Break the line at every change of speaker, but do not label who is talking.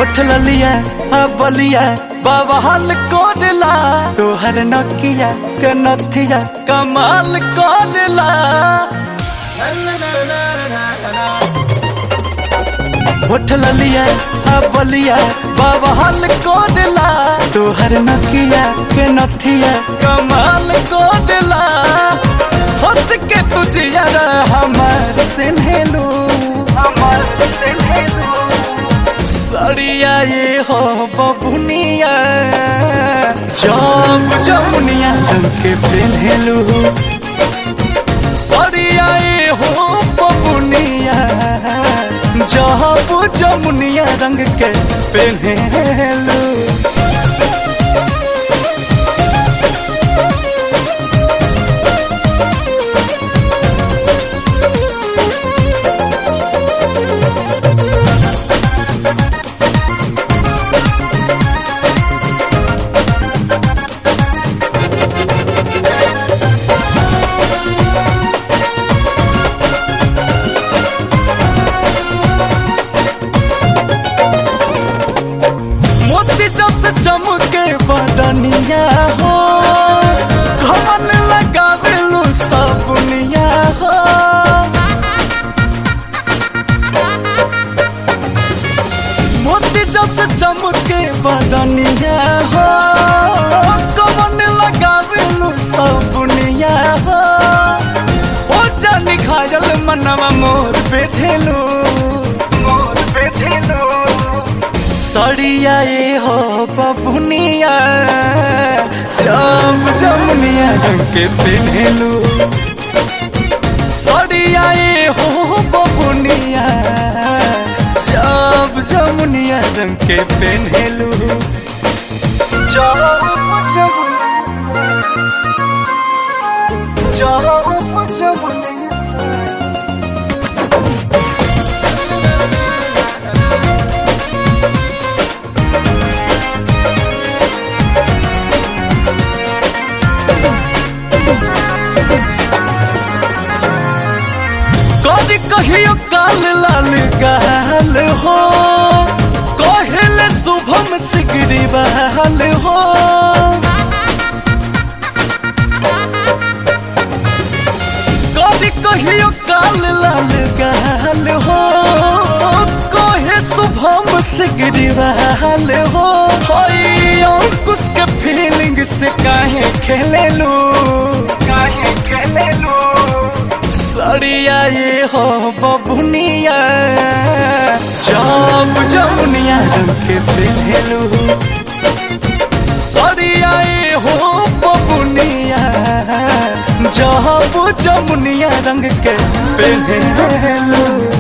होठ ललिया आ बलिया बाबा हाल कोडला तोहर नकिया के नथिया कमाल कोडला होठ ललिया आ बलिया बाबा हाल कोडला तोहर नकिया के नथिया कमाल कोडला हंस के तुझे यार हमार सिन्हेलू हमार सिन्हेलू सड़िया ये हो बबुनिया जम जमुनिया रंग के पेन्हेलू सड़िया ये हो बबुनिया जब जमुनिया रंग के पेन्हेलू मोती जस चमके बदनिया हो घमन लगावेलू सबनिया हो मोती जस चमके बदनिया हो घमन लगावेलू सबनिया हो ओ जानी घायल मनवा मोर बेठेलू मोर बेठेलू सड़िया ये हो बबुनिया जम जमुनिया रंग के पेन्हेलू सड़िया ये हो बबुनिया जब जमुनिया रंग के पेन्हेलू जब जमुनिया जब जमुनिया कभी कहियो काल लाल गाल हो कहल शुभम सिगरी बहाल हो कभी कहियो काल लाल गाल हो कहे शुभम सिगरी बहाल हो हई अंकुश के फीलिंग से काहे खेलेलू काहे खेलेलू सड़िया ये हो बबुनिया जब जमुनिया रंग के पेन्हेलू सड़िया ये हो बबुनिया जब जमुनिया रंग के पेन्हेलू